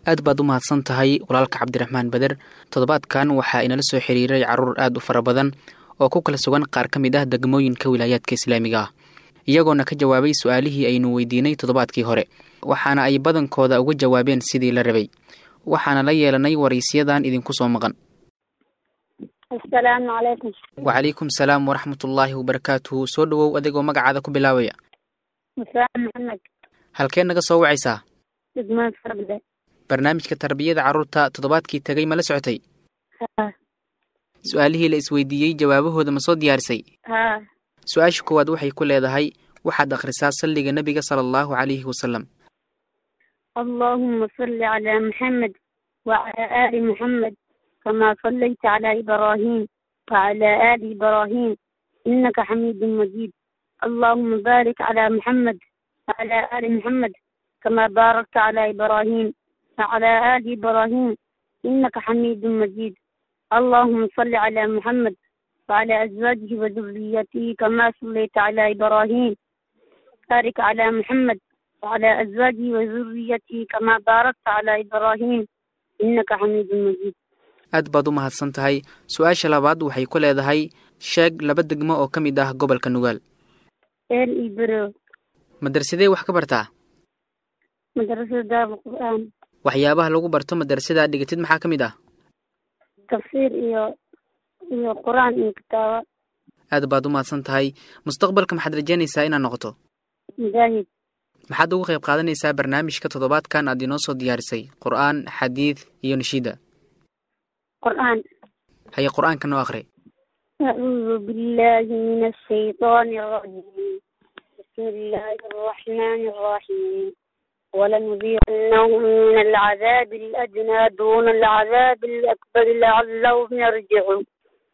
aad baad u mahadsan tahay walaalka cabdiraxmaan beder toddobaadkan waxaa inala soo xiriiray caruur aad u fara badan oo ku kala sugan qaar ka mid ah degmooyinka wilaayaadka islaamiga ah iyagoona ka jawaabay su-aalihii aynu weydiinay toddobaadkii hore waxaana ay badankooda uga jawaabeen sidii la rabay waxaana la yeelanay waraysiyadan idinku soo maqan asalaamu calaykum wacalaykum salaam waraxmatullaahi wabarakaatuhu soo dhowow adigoo magacaada ku bilaabaya musaan maxamed halkee naga soo wacaysaa degmada farabde barnaamijka tarbiyada carruurta toddobaadkii tegay ma la socotay ha su-aalihii la isweydiiyey jawaabahooda ma soo diyaarisay ha su-aasha koowaad waxay ku leedahay waxaad akhrisaa salliga nebiga sala allahu calayhi wasalam allahuma salli calaa maxamed wacalaa aali maxamed kamaa sallayta calaa ibraahim wacalaa aali ibraahim innaka xamiidun majiid allahuma baarik calaa maxamed wacalaa aali maxamed kamaa baarakta calaa ibraahim wacalaa aali ibraahim innaka xamiidun majiid اللهم صل على محمد وعلى أزواجه وذريته كما صليت على إبراهيم بارك على محمد وعلى أزواجه وذريته كما باركت على إبراهيم إنك حميد مجيد aad baad u mahadsan tahay su-aasha labaad waxay ku leedahay sheeg laba degmo oo ka mid ah gobolka nugaal إيل إبرو madarsadee wax ka bartaa مدرسة دار القرآن waxyaabaha lagu barto madarasada dhigatid maxaa ka mid ah تفسير إيو إيو قرآن إيو كتابة aad baad u mahadsan tahay mustaqbalka maxaad rajaynaysaa inaad noqoto مجاهد maxaad uga qayb qaadanaysaa barnaamijka toddobaadkan aad inoo soo diyaarisay qur-aan xadiid iyo nashiida قرآن haye qur-aanka noo akhri أعوذ بالله من الشيطان الرجيم بسم الله الرحمن الرحيم ولنذيقنهم من العذاب الأدنى دون العذاب الأكبر لعلهم يرجعون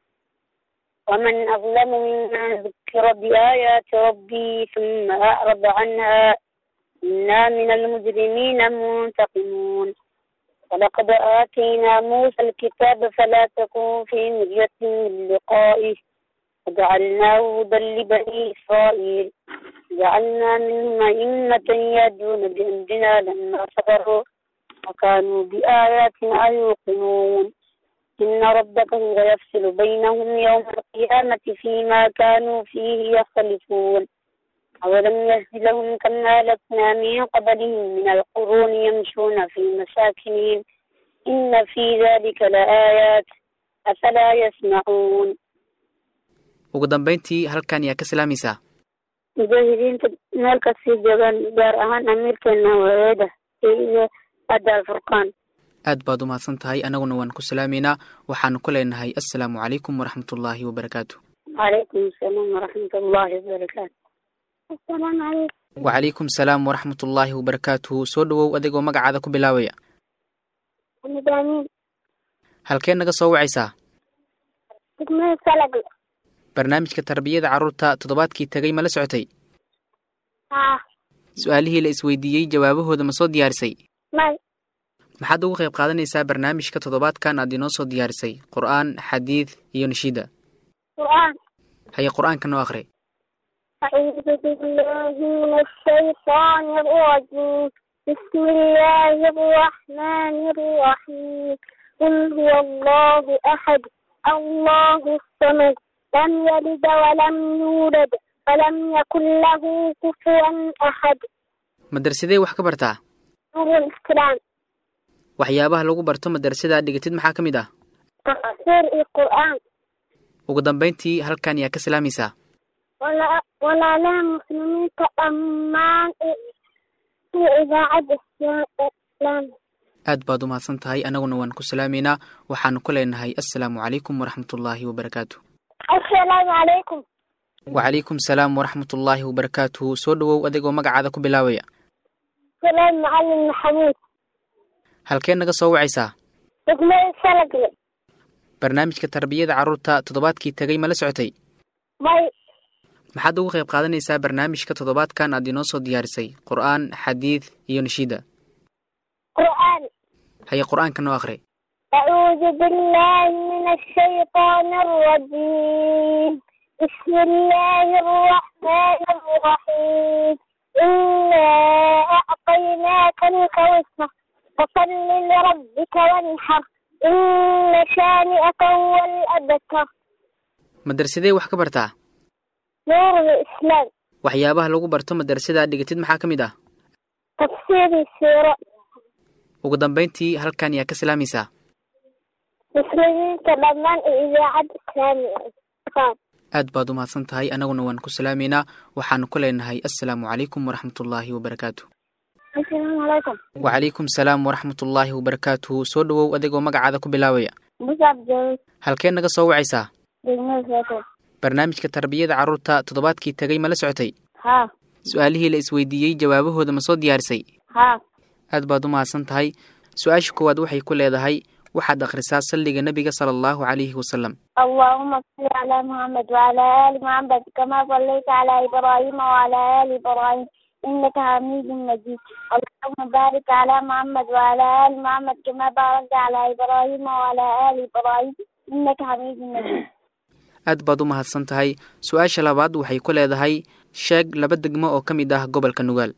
ومن أظلم ممن ذكر بآيات ربه ثم أعرض عنها إنا من المجرمين منتقمون ولقد آتينا موسى الكتاب فلا تكن في مرية من لقائه وجعلناه هدى لبني إسرائيل جعلنا منهم أئمة يهدون بأمرنا لما صبروا وكانوا بآياتنا يوقنون إن ربك هو يفصل بينهم يوم القيامة فيما كانوا فيه يختلفون أولم يهد لهم كما أهلكنا من قبلهم من القرون يمشون في مساكنهم إن في ذلك لآيات أفلا يسمعون ugu dambayntii halkan yaa ka salaamaysaa mujaahidiinta meel kasii joogaan gaar ahaan amiirkeena waeeda iyo adda alfurqaan aad baad u mahadsan tahay annaguna waan ku salaameynaa waxaanu ku leenahay assalaamu calaykum waraxmatullaahi wabarakaatu calaykum asalaam waraxmat ullaahi wabarakaatu asalaamu calaykum wacalaykum salaam waraxmatullaahi wabarakaatuhu soo dhowow adigoo magacaada ku bilaabaya midaamin halkee naga soo wacaysaa degmada salagle barnaamijka tarbiyada carruurta toddobaadkii tegay ma la socotay haa su-aalihii la isweydiiyey jawaabahooda ma soo diyaarisay may maxaad uga qayb qaadanaysaa barnaamijka toddobaadkan aad inoo soo diyaarisay qur-aan xadiid iyo nashiida qur'aan haye qur-aanka noo akhri أعوذ بالله من الشيطان الرجيم بسم الله الرحمن الرحيم قل هو الله أحد الله الصمد لم يلد ولم يولد ولم يكن له كفوا أحد madarsadee wax ka bartaa نور الإسلام waxyaabaha lagu barto madarasada dhigatid maxaa ka mid ah تفسير القرآن ugu dambayntii halkan yaa ka salaamaysaa ولا ولا لا مسلمين كأمان في إذاعة الإسلام aad baad u mahadsan tahay annaguna waan ku salaameynaa waxaanu ku leenahay assalaamu calaykum waraxmatullaahi wabarakaatu السلام عليكم wacalaykum salaam waraxmatullaahi wabarakaatuhu soo dhowow adigoo magacaada ku bilaabaya سلام معلم محمود halkee naga soo wacaysaa دقمة سلقلة barnaamijka tarbiyada carruurta toddobaadkii tegay ma la socotay باي maxaad uga qayb qaadanaysaa barnaamijka toddobaadkan aad inoo soo diyaarisay qur-aan xadiid iyo nashiida قرآن haye qur-aanka noo akhri أعوذ بالله من الشيطان الرجيم بسم الله الرحمن الرحيم إنا أعطيناك الكوثر فصل لربك وانحر إن شانئك هو الأبتر madarsadee wax ka bartaa نور الإسلام waxyaabaha lagu barto madarasada aad dhigatid maxaa ka mid ah تفسير السيرة ugu dambayntii halkan yaa ka salaamaysaa مسلمين كمان إذاعة إسلامية aad baad u mahadsan tahay annaguna waan ku salaamaynaa waxaanu ku leenahay assalaamu calaykum waraxmatullaahi wabarakaatu السلام عليكم wacalaykum salaam waraxmatullaahi wabarakaatuhu soo dhowow adigoo magacaada ku bilaabaya مصعب جوز halkee naga soo wacaysaa دجمال فاتو barnaamijka tarbiyada carruurta toddobaadkii tegay ma la socotay ها su-aalihii la isweydiiyey jawaabahooda ma soo diyaarisay ها aad baad u mahadsan tahay su-aasha koowaad waxay ku leedahay waxaad akhrisaa salliga nebiga sala allahu calayhi wasalam اللهم صل على محمد وعلى آل محمد كما صليت على إبراهيم وعلى آل إبراهيم إنك حميد مجيد اللهم بارك على محمد وعلى آل محمد كما باركت على إبراهيم وعلى آل إبراهيم إنك حميد مجيد aad baad u mahadsan tahay su-aasha labaad waxay ku leedahay sheeg laba degmo oo ka mid ah gobolka nugaal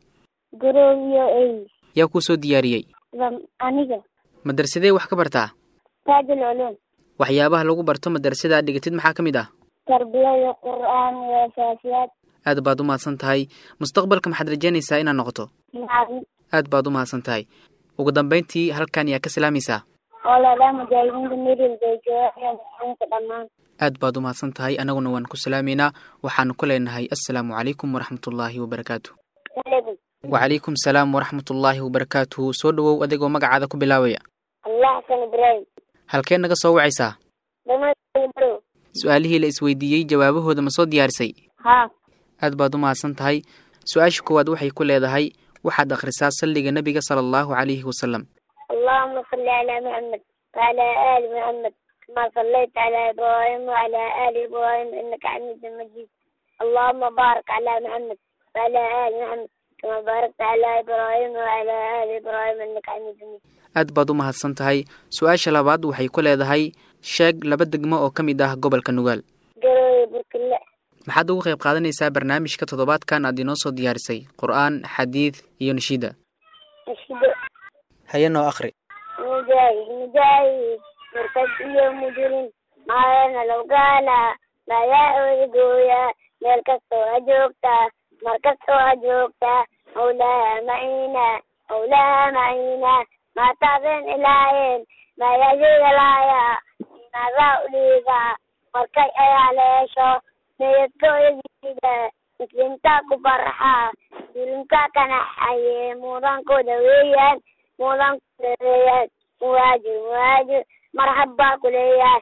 قرويو أي yaa kuu soo diyaariyey ذم- أنيقة madarsadee wax ka bartaa تاج العلوم waxyaabaha lagu barto madarasada aad dhigatid maxaa ka mid ah تربية القرآن وأساسيات aad baad u mahadsan tahay mustaqbalka maxaad rajaynaysaa inaad noqoto العظيم aad baad u mahadsan tahay ugu dambayntii halkan yaa ka salaamaysaa ولا لا مجاهدين بميري البيجاء يمسحون كدمان aad baad u mahadsan tahay annaguna waan ku salaamaynaa waxaanu ku leenahay assalaamu calaykum waraxmatullaahi wabarakaatu عليكم wacalaykum salaam waraxmatullaahi wabarakaatuhu soo dhowow adigoo magacaada ku bilaabaya الله حسن إبراهيم halkee naga soo wacaysaa دمشق برو su-aalihii la isweydiiyey jawaabahooda ma soo diyaarisay ها aad baad u mahadsan tahay su-aasha koowaad waxay ku leedahay waxaad akhrisaa salliga nebiga sala allahu calayhi wasalam اللهم صل على محمد وعلى آل محمد كما صليت على إبراهيم وعلى آل إبراهيم إنك حميد مجيد اللهم بارك على محمد وعلى آل محمد كما باركت على إبراهيم وعلى آل إبراهيم إنك حميد مجيد aad baad u mahadsan tahay su-aasha labaad waxay ku leedahay sheeg laba degmo oo ka mid ah gobolka nugaal قروي بركلة maxaad uga qayb qaadanaysaa barnaamijka toddobaadkan aad inoo soo diyaarisay qur-aan xadiid iyo nashiida نشيد haye noo akhri مجاهد مجاهد مرتد يوم مجرم ما لنا لو قال ما يعود قويا ميل كستو أجوكتا مركزتو أجوكتا مولاها معينا مولاها معينا ما تعبين إلهين ما يجي الآية ماذا أوليغا مركي أي عليشو ميتكو يجيدا مسلمتا كبرحا مسلمتا كان حي مودانكو دويا مودانكو دويا مواجه مواجه مرحبا كليا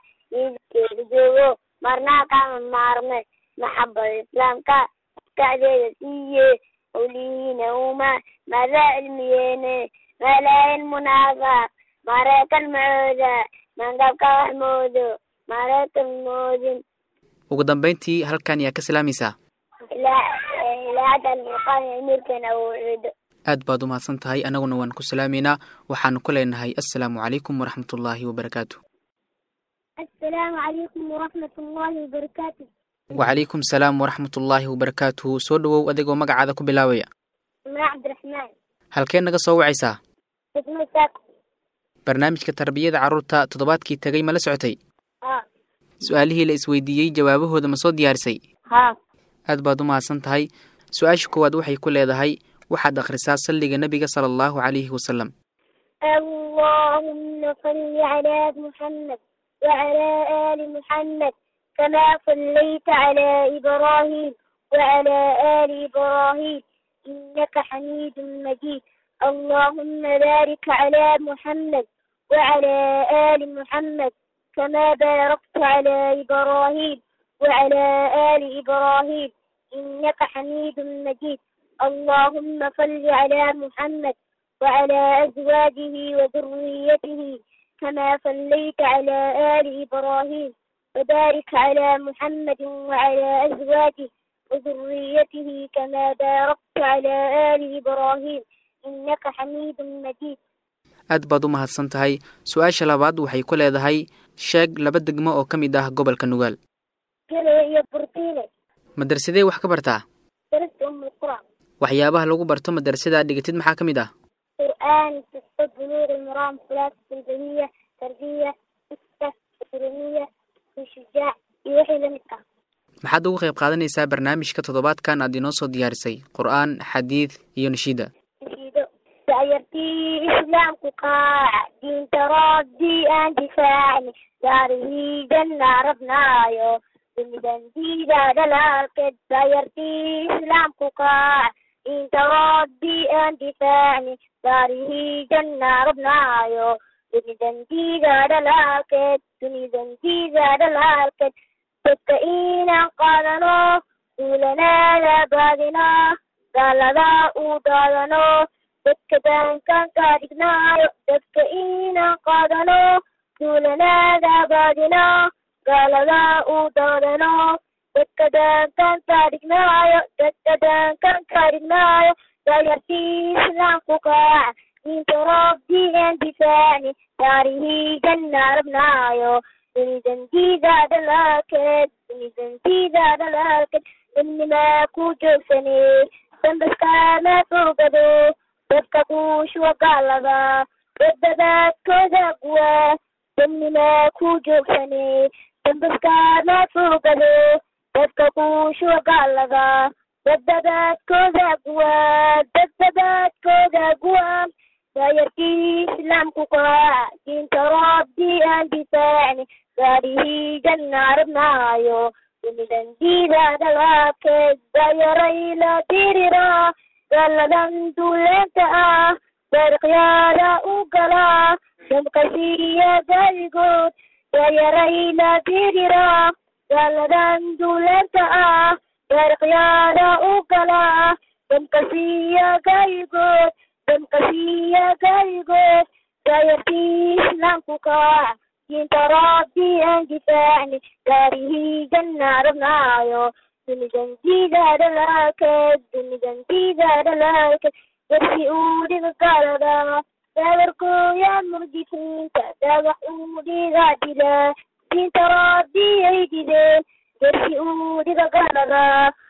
يجي جوجو مرنا كام مارمي محبة الإسلام كا كعدي سيي ولينا وما ماذا علميين ما لا المنافق ما رأيك المعودة من قبك محمود ما رأيك الموزن ugu dambayntii halkan yaa ka salaamaysaa إلى إلى عدا المقام أمير كان أو عيد aad baad u mahadsan tahay annaguna waan ku salaamaynaa waxaanu ku leenahay assalaamu calaykum waraxmatullaahi wabarakaatu السلام عليكم ورحمة الله وبركاته wacalaykum salaam waraxmatullaahi wabarakaatuhu soo dhowow adigoo magacaada ku bilaabaya ما عبد الرحمن halkee naga soo wacaysaa اسمه ساكو barnaamijka tarbiyada carruurta toddobaadkii tegay ma la socotay ها su-aalihii la isweydiiyey jawaabahooda ma soo diyaarisay ها aad baad u mahadsan tahay su-aasha koowaad waxay ku leedahay waxaad akhrisaa salliga nebiga sala allahu calayhi wasalam اللهم صل على محمد وعلى آل محمد كما صليت على إبراهيم وعلى آل إبراهيم إنك حميد مجيد اللهم بارك على محمد وعلى آل محمد كما باركت على إبراهيم وعلى آل إبراهيم إنك حميد مجيد اللهم صل على محمد وعلى أزواجه وذريته كما صليت على آل إبراهيم وبارك على محمد وعلى أزواجه وذريته كما باركت على آل إبراهيم إنك حميد مجيد aad baad u mahadsan tahay su-aasha labaad waxay ku leedahay sheeg laba degmo oo ka mid ah gobolka nugaal كلا يا برتيلة madarsadee wax ka bartaa درست أم القرى waxyaabaha lagu barto madarasada aad dhigatid maxaa ka mid ah قرآن ستة بلوغ المرام ثلاثة البهية تربية ستة إكرامية وشجاع يوحي لمكة maxaad uga qayb qaadanaysaa barnaamijka toddobaadkan aad inoo soo diyaarisay qur-aan xadiid iyo nashiida نشيدو سيرتي إسلامك قاع دين تردي أن دفاعني داره جنة ربنايو دمدن ديدا دلالك سيرتي إسلامك قاع دين تردي أن دفاعني داره جنة ربنايو دمدن ديدا دلالك دمدن ديدا دلالك dadka inaan qaadano duulanaada baadino gaaladaa uu daadano dadka daankaan kaa dhignaayo dadka inaan qaadano duulanaada baadino gaaladaa uu daadano dadka daankaan kaa dhignaayo dadka daankaan kaa dhignaayo dayartii islaamku kaaca diinta rabbii aan difaacni daarihii janna rabnaayo dunidantiidaada laakeed dunidantiidaada laakeed danimaa ku joogsanee dambaskaama fogado dadka kuushuwa gaalada dadadaadkooda guwa danimaa ku joogsanee dambaskaama fogado dadka kuushuwa gaalada dadadaadkooda guwa dadadaadkooda guwa dayartii islaamku kaaca diinta rabbii aan difaacni gaarihii janna rabnaayo dunidantiidaada laakeed dayaray la dirira gaaladan duuleenta ah dariqyaada u galaa damqasiiya gaaligood dayaray la dirira gaaladan duuleenta ah dariqyaada u galaa damqasiiya gaaligood damqasiiya gaaligood dayartii islaamku kaaca diinta rabbii aan difaacni gaarihii janna rabnaayo dunidantiidaada laakeed dunidantiidaada laakeed darsi uu dhiga gaalada daawarkooya murdifiinta daawax uu dhiga dila diinta rabbii ay dideen darsi uu dhiga gaalada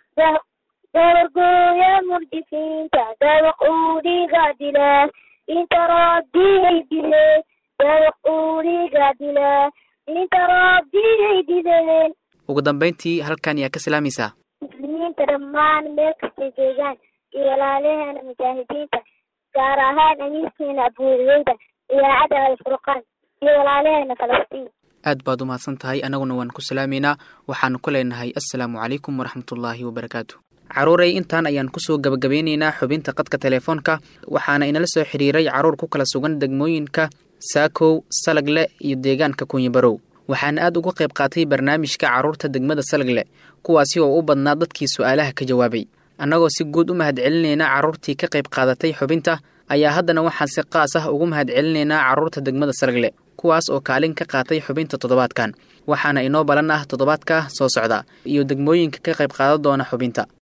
daawarkooya murdifiinta daawax uu dhiga dila diinta rabbii ay dideen daawax uu dhiga dila diinta rabbii ay dideen ugu dambayntii halkan yaa ka salaamaysaa muslimiinta dhammaan meel kastay joogaan iyo walaalaheena mujaahidiinta gaar ahaan amiirkeena abuureyda idaacadda alfurqaan iyo walaalaheena falastiin aad baad u mahadsan tahay annaguna waan ku salaameynaa waxaanu ku leenahay assalaamu calaykum waraxmatullaahi wabarakaatu caruuray intaan ayaan kusoo gabagabeyneynaa xubinta qadka telefoonka waxaana inala soo xiriiray caruur ku kala sugan degmooyinka saakow salagle iyo deegaanka kunyibarow waxaana aad uga qayb qaatay barnaamijka carruurta degmada salagle kuwaasi oo u badnaa dadkii su-aalaha ka jawaabay annagoo si guud u mahadcelinaynaa carruurtii ka qayb qaadatay xubinta ayaa haddana waxaan si qaas ah ugu mahadcelinaynaa carruurta degmada salagle kuwaas oo kaalin ka qaatay xubinta toddobaadkan waxaana inoo balan ah toddobaadka soo socda iyo degmooyinka ka qayb qaadan doona xubinta